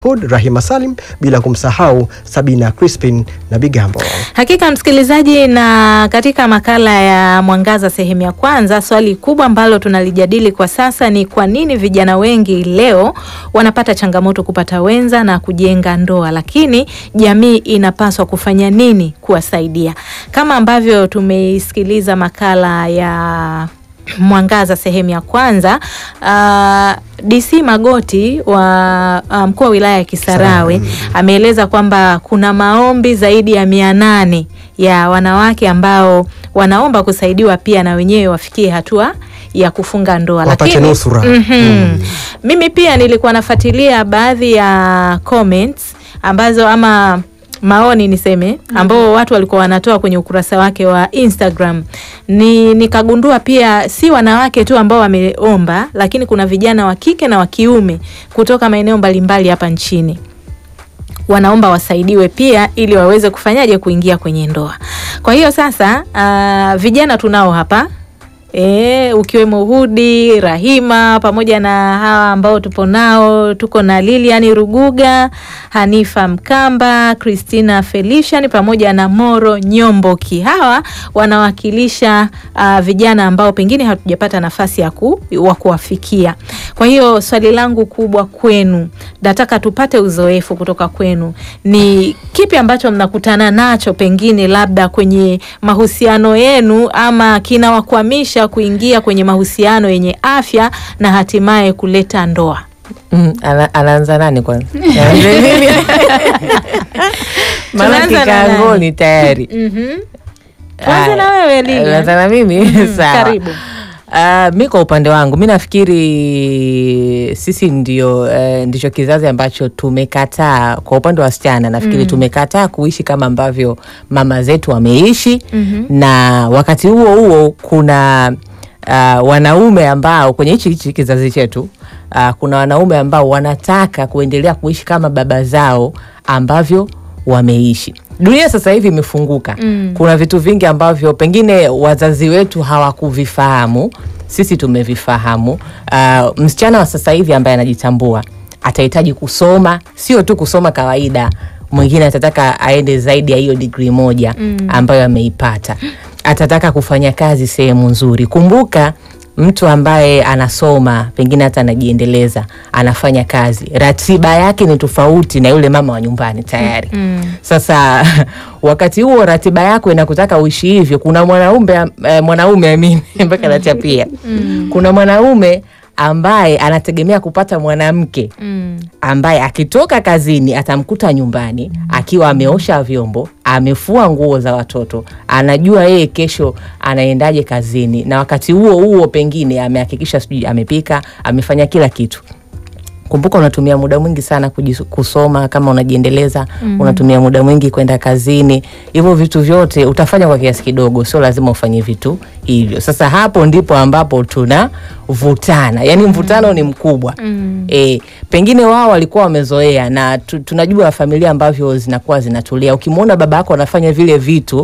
Hood, Rahima Salim, bila kumsahau Sabina Crispin na Bigambo. Hakika msikilizaji, na katika makala ya Mwangaza sehemu ya kwanza, swali kubwa ambalo tunalijadili kwa sasa ni kwa nini vijana wengi leo wanapata changamoto kupata wenza na kujenga ndoa, lakini jamii inapaswa kufanya nini kuwasaidia? Kama ambavyo tumeisikiliza makala ya Mwangaza sehemu ya kwanza, uh, DC Magoti wa uh, mkuu wa wilaya ya Kisarawe ameeleza kwamba kuna maombi zaidi ya mia nane ya wanawake ambao wanaomba kusaidiwa pia na wenyewe wafikie hatua ya kufunga ndoa, Wapate nusura. Mhm. mimi pia nilikuwa nafuatilia baadhi ya comments ambazo ama maoni niseme ambao watu walikuwa wanatoa kwenye ukurasa wake wa Instagram. Ni nikagundua pia si wanawake tu ambao wameomba, lakini kuna vijana wa kike na wa kiume kutoka maeneo mbalimbali hapa nchini wanaomba wasaidiwe pia ili waweze kufanyaje kuingia kwenye ndoa. Kwa hiyo sasa, ah, vijana tunao hapa E, ukiwemo Hudi, Rahima pamoja na hawa ambao tupo nao, tuko na Lilian Ruguga, Hanifa Mkamba, Christina Felician pamoja na Moro Nyomboki. Hawa wanawakilisha ah, vijana ambao pengine hatujapata nafasi ya ku, wa kuwafikia. Kwa hiyo swali langu kubwa kwenu, nataka tupate uzoefu kutoka kwenu. Ni kipi ambacho mnakutana nacho pengine labda kwenye mahusiano yenu ama kinawakwamisha kuingia kwenye mahusiano yenye afya na hatimaye kuleta ndoa? Mm, ana- anaanza nani kwanza? Maana Tunaanza na nani? kikangoni tayari. Mhm. Tuanze na Aya, wewe Lilian. Anaanza na mimi sawa. Karibu. Ah, mi kwa upande wangu mi nafikiri sisi ndio eh, ndicho kizazi ambacho tumekataa kwa upande wa wasichana nafikiri tumekataa kuishi kama ambavyo mama zetu wameishi na wakati huo huo kuna ah, wanaume ambao kwenye hichi hichi kizazi chetu ah, kuna wanaume ambao wanataka kuendelea kuishi kama baba zao ambavyo wameishi. Dunia sasa hivi imefunguka Mm. kuna vitu vingi ambavyo pengine wazazi wetu hawakuvifahamu, sisi tumevifahamu. Uh, msichana wa sasa hivi ambaye anajitambua atahitaji kusoma, sio tu kusoma kawaida. Mwingine atataka aende zaidi ya hiyo digrii moja ambayo ameipata, atataka kufanya kazi sehemu nzuri. Kumbuka mtu ambaye anasoma pengine hata anajiendeleza anafanya kazi, ratiba yake ni tofauti na yule mama wa nyumbani tayari. Sasa wakati huo ratiba yako inakutaka uishi hivyo. Kuna mwanaume eh, mwanaume amini mpaka nachapia, kuna mwanaume ambaye anategemea kupata mwanamke Mm. ambaye akitoka kazini atamkuta nyumbani akiwa ameosha vyombo, amefua nguo za watoto, anajua yeye kesho anaendaje kazini, na wakati huo huo pengine amehakikisha sijui amepika, amefanya kila kitu. Kumbuka unatumia muda mwingi sana kujis- kusoma kama unajiendeleza, unatumia muda mwingi kwenda kazini. Hivyo vitu vyote utafanya kwa kiasi kidogo, sio lazima ufanye vitu hivyo. Sasa hapo ndipo ambapo tunavutana, yaani mvutano ni mkubwa e, pengine wao walikuwa wamezoea na tu, tunajua familia ambavyo zinakuwa zinatulia. Ukimwona baba yako anafanya vile vitu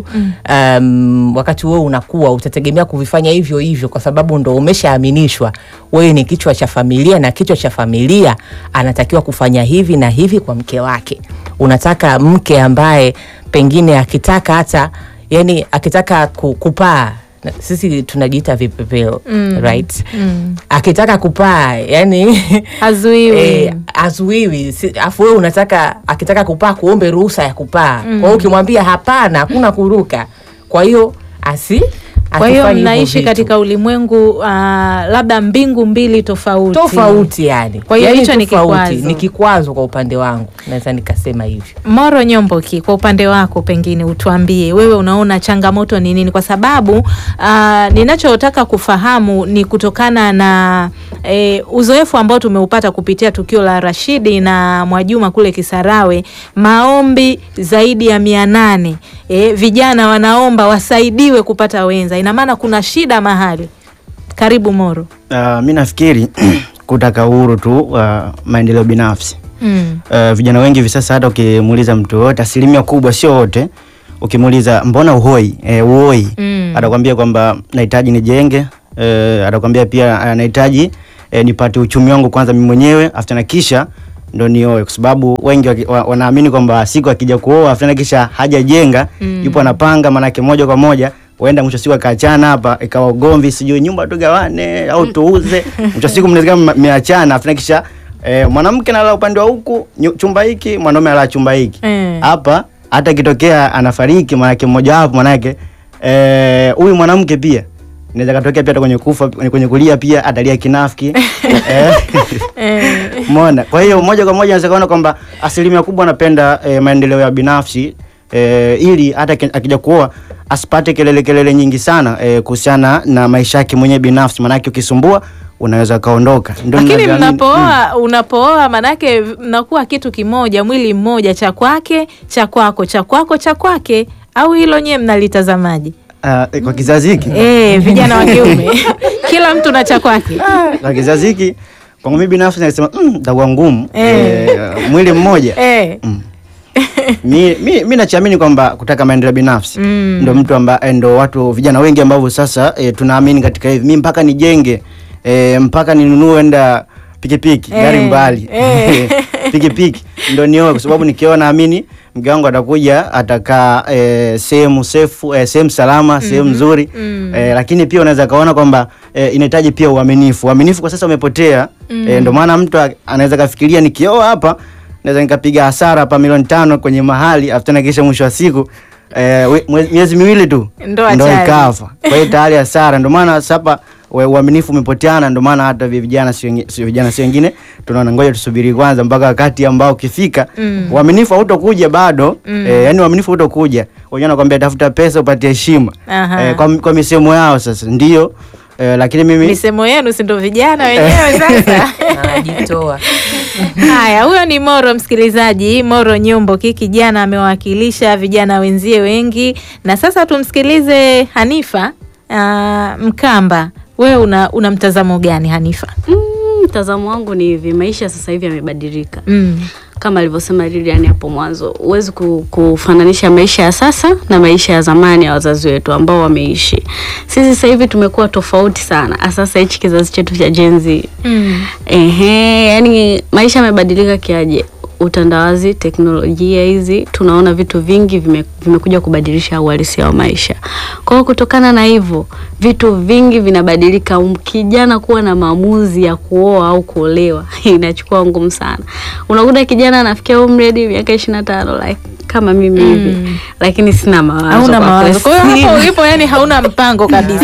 um, wakati wewe unakuwa utategemea kuvifanya hivyo hivyo, kwa sababu ndo umeshaaminishwa wewe ni kichwa cha familia, na kichwa cha familia anatakiwa kufanya hivi na hivi kwa mke wake. Unataka mke ambaye pengine akitaka hata yani akitaka ku- kupaa na- sisi tunajiita vipepeo right? Akitaka kupaa yani Hazuiwi. Eh, azuiwi Si- afu wewe unataka akitaka kupaa kuombe ruhusa ya kupaa kwa hiyo ukimwambia hapana hakuna kuruka kwa hiyo asi Kwa hiyo asifanye hivyo mnaishi vitu. katika ulimwengu ah, labda mbingu mbili tofauti. tofauti yani Kwa hiyo Yani hicho ni tofauti. kikwazo. ni kikwazo kwa upande wangu naweza nikasema hivyo Moro Nyomboki, kwa upande wako pengine utuambie wewe unaona changamoto ni nini? Kwa sababu ah, ninachotaka kufahamu ni kutokana na eh, uzoefu ambao tumeupata kupitia tukio la Rashidi na Mwajuma kule Kisarawe, maombi zaidi ya mia nane eh, vijana wanaomba wasaidiwe kupata wenza. Ina maana kuna shida mahali. Karibu Moro. Uh, mi nafikiri kutaka uhuru tu wa maendeleo binafsi. Mm. Uh, vijana wengi hivi sasa hata ukimuuliza mtu yoyote, asilimia kubwa, sio wote, ukimuuliza mbona uhoi eh, uoi Mm. atakwambia kwamba nahitaji nijenge, eh, atakwambia pia anahitaji eh, nipate uchumi wangu kwanza mimi mwenyewe after na kisha ndo nioe, kwa sababu wengi waki- wa- wanaamini kwamba siku akija kuoa fulani kisha hajajenga yupo anapanga, manake moja kwa moja huenda mwisho wa siku akaachana hapa ikawa ugomvi, sijui nyumba tugawane au tuuze. Mwisho wa siku mnaweza kama mmeachana fulani kisha eh, mwanamke analala upande wa huku nyu- chumba hiki, mwanaume analala chumba hiki Mm. hapa hata ikitokea anafariki manake mmoja wapo manake eh, huyu mwanamke pia inaweza katokea pia hata kwenye kufa kwenye kulia pia atalia kinafiki eh, umeona kwa hiyo moja kwa moja naweza kuona kwamba asilimia kubwa anapenda eh, maendeleo ya binafsi eh, ili hata aki- akija kuoa asipate kelele kelele nyingi sana eh, kuhusiana na maisha yake mwenyewe binafsi manake ukisumbua unaweza kaondoka Ndio lakini ninavyoamini. mnapooa unapooa manake mnakuwa kitu kimoja mwili mmoja cha kwake cha kwako cha kwako cha kwake au hilo nyewe mnalitazamaji Ah, eh, kwa kizazi hiki e, vijana wa kiume kila mtu na cha kwake kwa kizazi hiki kwangu mimi binafsi nasema mm, itakuwa ngumu Eh. eh, mwili mmoja e. Mm. mi, mi, mi nachiamini kwamba kutaka maendeleo binafsi Mm. ndo mtu amba, eh, ndo watu vijana wengi ambavyo sasa e, tunaamini katika hivi mi mpaka nijenge e, mpaka ninunue enda pikipiki Eh. gari mbali Eh. pikipiki ndo nioe kwa sababu nikioa naamini mke wangu atakuja atakaa e, sehemu sefu e, sehemu salama sehemu nzuri Mm. e, lakini pia unaweza kaona kwamba e, inahitaji pia uaminifu uaminifu kwa sasa umepotea e, ndo maana mtu a- anaweza kafikiria nikioa hapa naweza nikapiga hasara hapa milioni tano kwenye mahali afu tena kisha mwisho wa siku eh, we- mwe- miezi miwili tu Ndoa ndo tayari. ikafa kwa hiyo tayari hasara ndo maana sasa hapa we- uaminifu umepoteana ndo maana hata vi- vijana si wengi- si vijana si wengine tunaona ngoja tusubiri kwanza mpaka wakati ambao ukifika Mm. uaminifu hautokuja bado Mm. eh, yani uaminifu hautokuja wenyewe nakwambia tafuta pesa upate heshima Aha. eh, kwa, kwa misemo yao sasa ndio eh, lakini mimi misemo yenu si ndo vijana wenyewe sasa anajitoa haya huyo ni moro msikilizaji moro nyumbo ki kijana amewakilisha vijana wenzie wengi na sasa tumsikilize hanifa uh, mkamba wewe una, una mtazamo gani hanifa Mm, mtazamo wangu ni hivi, maisha sasa hivi yamebadilika mm. kama alivyosema Lilian hapo mwanzo, huwezi ku- kufananisha maisha ya sasa na maisha ya zamani ya wazazi wetu ambao wameishi. Sisi sasa hivi tumekuwa tofauti sana, sasa hichi kizazi chetu cha Gen Z. Mm. Ehe, yani maisha yamebadilika kiaje? Utandawazi, teknolojia hizi, tunaona vitu vingi vime, vimekuja kubadilisha uhalisia wa maisha. Kwa hiyo kutokana na hivyo, vitu vingi vinabadilika. Um, Kijana kuwa na maamuzi ya kuoa au kuolewa inachukua ngumu sana. Unakuta kijana anafikia umri hadi miaka ishirini na tano like kama mimi hivi, lakini sina mawazo. hauna kwa mawazo kwa hiyo kweli. hapo ulipo yani hauna mpango kabisa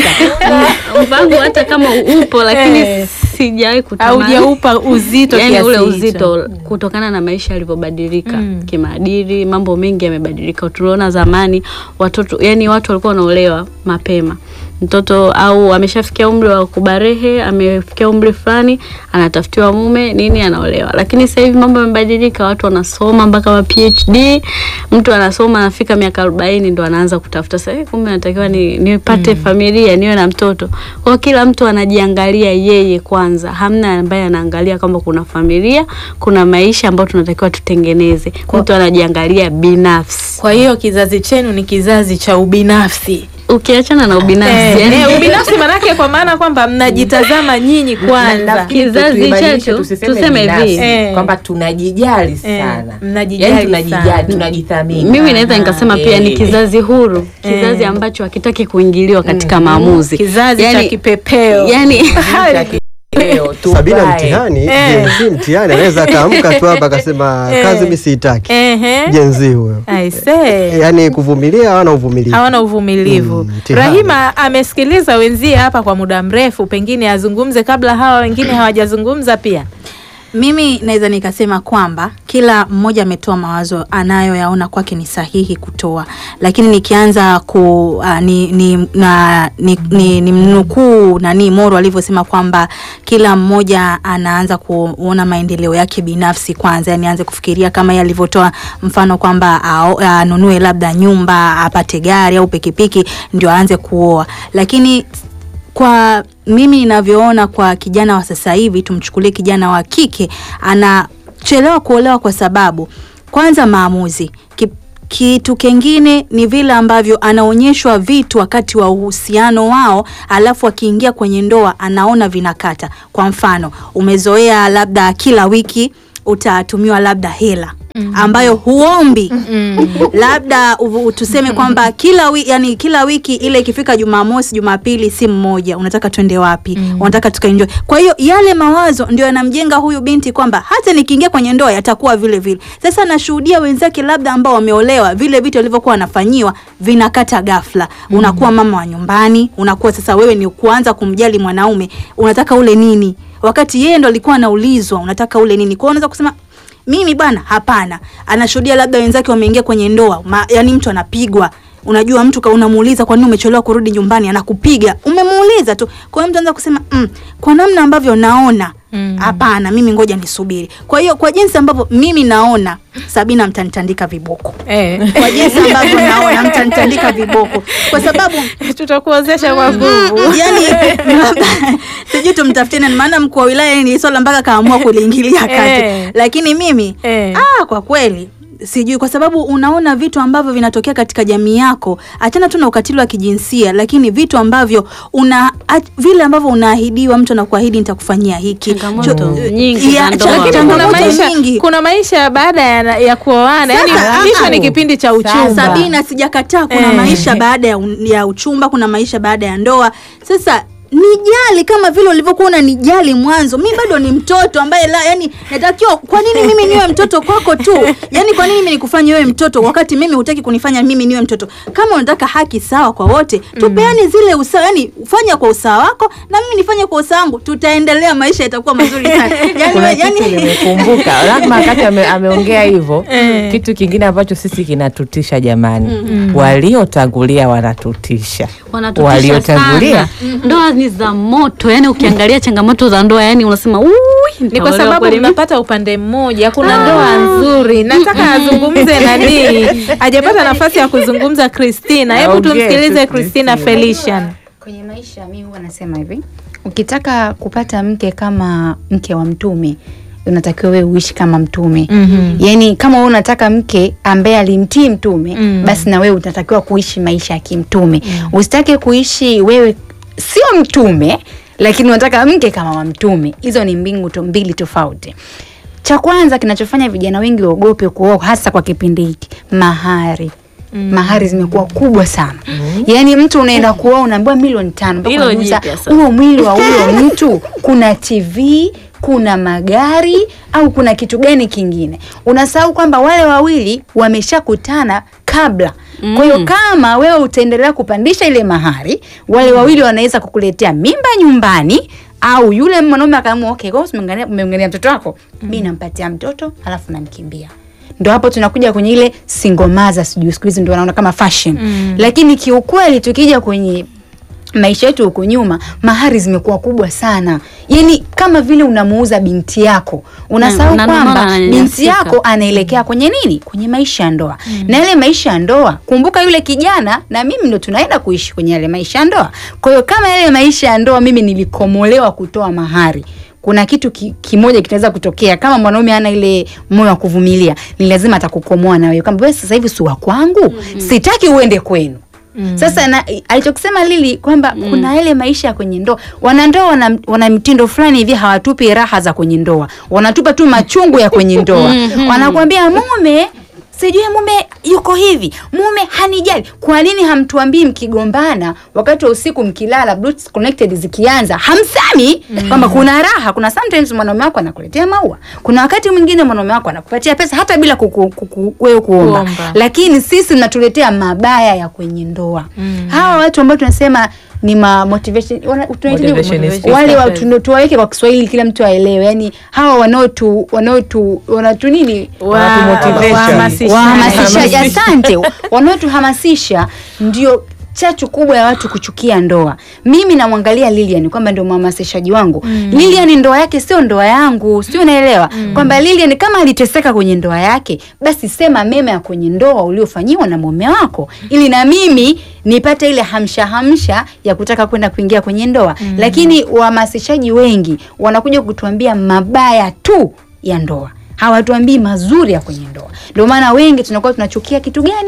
mpango hata kama upo lakini Eh. sijawahi kutamani haujaupa uzito yani kiasi ule hicho. uzito kutokana na maisha yalivyobadilika Mm. kimaadili mambo mengi yamebadilika tuliona zamani watoto yani watu walikuwa wanaolewa mapema mtoto au ameshafikia umri wa kubarehe amefikia umri fulani anatafutiwa mume nini anaolewa lakini sasa hivi mambo yamebadilika watu wanasoma mpaka wa phd mtu anasoma anafika miaka arobaini ndo anaanza kutafuta sasa eh, kumbe natakiwa ni, nipate familia niwe na mtoto kwa hiyo kila mtu anajiangalia yeye kwanza hamna ambaye anaangalia kwamba kuna familia kuna maisha ambayo tunatakiwa tutengeneze mtu anajiangalia binafsi kwa hiyo kizazi chenu ni kizazi cha ubinafsi ukiachana na ubinafsi Eh, yani- eh, ubinafsi manake kwa maana kwamba mnajitazama nyinyi kwanza Nafikiri Kizazi tuibadilishe, chetu, tusiseme tuseme binafsi, hivi. Eh. kwamba tunajijali Eh, sana mnajijali Yaani tunajijali sana. tunajithamini mimi naweza nikasema pia ni Eh. kizazi huru kizazi Eh. ambacho hakitaki kuingiliwa katika maamuzi kizazi cha Yani- kipepeo yani Cha kipeo, Sabina tupae. mtihani Eh. jenzi mtihani anaweza akaamka tu hapa akasema Eh. kazi mi siitaki Ehe. jenzi huyo I say. yaani kuvumilia hawana uvumilivu hawana uvumilivu Mm, mtihani. rahima amesikiliza wenzie hapa kwa muda mrefu pengine azungumze kabla hawa wengine hawajazungumza pia Mimi naweza nikasema kwamba kila mmoja ametoa mawazo anayoyaona kwake ni sahihi kutoa, lakini nikianza ku uh, ni, ni, na, ni, ni, ni mnukuu nani Moro alivyosema kwamba kila mmoja anaanza kuona maendeleo yake binafsi kwanza, yani aanze kufikiria kama yeye alivyotoa mfano kwamba ao- anunue labda nyumba, apate gari au pikipiki ndio aanze kuoa, lakini kwa mimi ninavyoona kwa kijana wa sasa hivi, tumchukulie kijana wa kike, anachelewa kuolewa kwa sababu kwanza maamuzi Ki, kitu kingine ni vile ambavyo anaonyeshwa vitu wakati wa uhusiano wao, alafu akiingia kwenye ndoa anaona vinakata. Kwa mfano, umezoea labda kila wiki utatumiwa labda hela ambayo huombi labda u- tuseme kwamba kila wi, yani kila wiki ile ikifika Jumamosi, Jumapili simu moja, unataka twende wapi? Unataka tukaenjoy. Kwa hiyo yale mawazo ndio yanamjenga huyu binti kwamba hata nikiingia kwenye ndoa yatakuwa vile vile. Sasa nashuhudia wenzake labda ambao wameolewa, vile vitu walivyokuwa wanafanyiwa vinakata ghafla. Unakuwa mama wa nyumbani, unakuwa sasa wewe ni kuanza kumjali mwanaume, unataka ule nini? Wakati yeye ndo alikuwa anaulizwa unataka ule nini. Kwa hiyo unaweza kusema mimi bwana, hapana. Anashuhudia labda wenzake wameingia kwenye ndoa, ma, yani mtu anapigwa. Unajua mtu ka unamuuliza kwa nini umechelewa kurudi nyumbani, anakupiga. Umemuuliza tu. Kwa hiyo mtu anaweza kusema mm, kwa namna ambavyo naona hapana, mimi ngoja nisubiri. Kwa hiyo kwa jinsi ambavyo mimi naona Sabina mtanitandika viboko. Eh. Kwa jinsi ambavyo naona mtanitandika viboko, kwa sababu tutakuozesha kwa nguvu yani sijui tumtafutie nani, maana mkuu wa wilaya ni swala mpaka kaamua kuliingilia kati Eh. lakini mimi Eh. ah, kwa kweli sijui kwa sababu unaona vitu ambavyo vinatokea katika jamii yako, achana tu na ukatili wa kijinsia, lakini vitu ambavyo una ach- vile ambavyo unaahidiwa, mtu anakuahidi nitakufanyia hiki Changamoto Cho- nyingi za ya, ndoa. cha- lakini kuna changamoto maisha nyingi. kuna maisha baada ya, ya kuoana yani Sasa, hicho ah, ni kipindi cha uchumba Sabina, sijakataa. Kuna Eh. maisha baada ya, un- ya uchumba, kuna maisha baada ya ndoa. Sasa nijali kama vile ulivyokuwa unanijali mwanzo. Mi bado ni mtoto ambaye la, yani natakiwa. Kwa nini mimi niwe mtoto kwako tu? Yani kwa nini mimi nikufanye wewe mtoto wakati mimi hutaki kunifanya mimi niwe mtoto? Kama unataka haki sawa kwa wote, tupeane zile usawa, yani fanya kwa usawa wako na mimi nifanye kwa usawa wangu, tutaendelea, maisha yatakuwa mazuri sana. Yani, kuna yani, kitu nimekumbuka lazima wakati ame, ameongea hivyo kitu kingine ambacho sisi kinatutisha jamani waliotangulia wanatutisha wanatutisha waliotangulia sana. Ndoa ni za moto, yani ukiangalia changamoto za ndoa, yani unasema "Ui, ni kwa nitaolewa sababu kweli mimi?" mnapata upande mmoja kuna ndoa nzuri nataka azungumze nani hajapata nafasi ya kuzungumza Christina hebu Aongee tu tumsikilize Christina Christina. Felician Kwenye maisha mi huwa nasema hivi, ukitaka kupata mke kama mke wa mtume unatakiwa wewe uishi kama mtume Mhm. yaani kama wewe unataka mke ambaye alimtii mtume Mm. basi na wewe utatakiwa kuishi maisha ya kimtume usitake kuishi wewe sio mtume lakini unataka mke kama wa mtume hizo ni mbingu to mbili tofauti cha kwanza kinachofanya vijana wengi waogope kuoa hasa kwa kipindi hiki mahari mahari zimekuwa kubwa sana yaani mtu unaenda kuoa unaambiwa milioni tano mpaka Hilo unajiuliza, jipya sasa. huo mwili wa huyo mtu kuna tv kuna magari au kuna kitu gani kingine unasahau kwamba wale wawili wameshakutana kabla kwa hiyo kama wewe utaendelea kupandisha ile mahari wale wawili wanaweza kukuletea mimba nyumbani au yule mwanaume akaamua okay, kwa hiyo umeangalia- umeangalia mtoto wako mi nampatia mtoto alafu namkimbia ndo hapo tunakuja kwenye ile singomaza sijui siku hizi ndo wanaona kama fashion mm. lakini kiukweli tukija kwenye maisha yetu huko nyuma mahari zimekuwa kubwa sana yaani kama vile unamuuza binti yako unasahau na ndio maana kwamba ananyanyasika. binti yako anaelekea kwenye nini kwenye maisha ya ndoa na yale maisha ya ndoa kumbuka yule kijana na mimi ndo tunaenda kuishi kwenye yale maisha ya ndoa kwa hiyo kama yale maisha ya ndoa mimi nilikomolewa kutoa mahari kuna kitu ki, kimoja kitaweza kutokea kama mwanaume ana ile moyo wa kuvumilia ni lazima atakukomoa na wewe kwamba wewe sasa hivi si wa kwangu sitaki uende kwenu sasa na, alichokisema Lili kwamba kuna yale maisha ya kwenye ndoa. Wanandoa wana, wana mtindo fulani hivi, hawatupi raha za kwenye ndoa, wanatupa tu machungu ya kwenye ndoa. Wanakuambia mume sijui mume yuko hivi, mume hanijali. Kwa nini hamtuambii mkigombana wakati wa usiku mkilala, Bluetooth connected zikianza, hamsami kwamba kuna raha? Kuna sometimes mwanaume wako anakuletea maua, kuna wakati mwingine mwanaume wako anakupatia pesa hata bila kuku, kuku, wewe kuomba, Kuomba. lakini sisi mnatuletea mabaya ya kwenye ndoa hawa watu ambao tunasema ni ma motivation wana- tunaitaje- Motivationist. wale wa- tuna- tuwaweke kwa Kiswahili kila mtu aelewe, yani hawa wanaotu wanaotu wanatu nini Wanatumotivation. wahamasishaji. wahamasishaji asante wanaotuhamasisha ndio chachu kubwa ya watu kuchukia ndoa mimi namwangalia Lilian kwamba ndio mhamasishaji wangu Lilian ndoa yake sio ndoa yangu sio unaelewa kwamba Lilian kama aliteseka kwenye ndoa yake basi sema mema ya kwenye ndoa uliofanyiwa na mume wako ili na mimi nipate ile hamsha hamsha ya kutaka kwenda kuingia kwenye ndoa lakini wahamasishaji wengi wanakuja kutuambia mabaya tu ya ndoa hawatuambii mazuri ya kwenye ndoa ndio maana wengi tunakuwa tunachukia kitu gani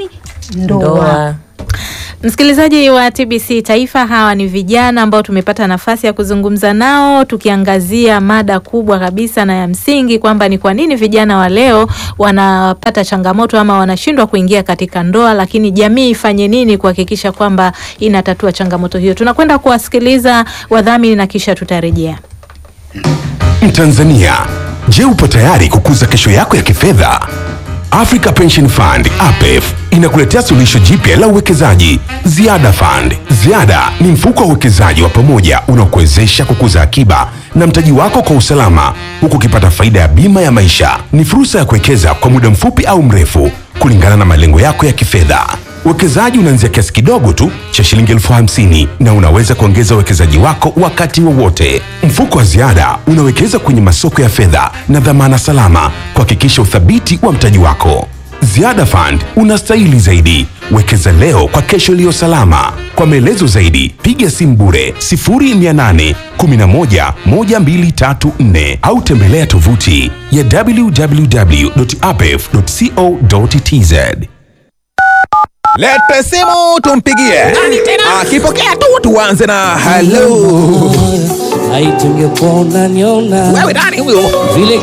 ndoa. ndoa Msikilizaji wa TBC Taifa, hawa ni vijana ambao tumepata nafasi ya kuzungumza nao tukiangazia mada kubwa kabisa na ya msingi kwamba ni kwa nini vijana wa leo wanapata changamoto ama wanashindwa kuingia katika ndoa, lakini jamii ifanye nini kuhakikisha kwamba inatatua changamoto hiyo. Tunakwenda kuwasikiliza wadhamini na kisha tutarejea. Mtanzania, je, upo tayari kukuza kesho yako ya kifedha? Africa Pension Fund APEF inakuletea suluhisho jipya la uwekezaji Ziada Fund. Ziada ni mfuko wa uwekezaji wa pamoja unaokuwezesha kukuza akiba na mtaji wako kwa usalama huku ukipata faida ya bima ya maisha. Ni fursa ya kuwekeza kwa muda mfupi au mrefu kulingana na malengo yako ya kifedha. Uwekezaji unaanzia kiasi kidogo tu cha shilingi elfu hamsini na unaweza kuongeza uwekezaji wako wakati wowote. Mfuko wa ziada unawekeza kwenye masoko ya fedha na dhamana salama kuhakikisha uthabiti wa mtaji wako. Ziada Fund unastahili zaidi. Wekeza leo kwa kesho iliyo salama. Kwa maelezo zaidi, piga simu bure 0800 11 1234 au tembelea tovuti ya www.apef.co.tz. Lete simu tumpigie. Akipokea tu tuanze na hello. Haitungekuwa unaniona Wewe nani huyo? vile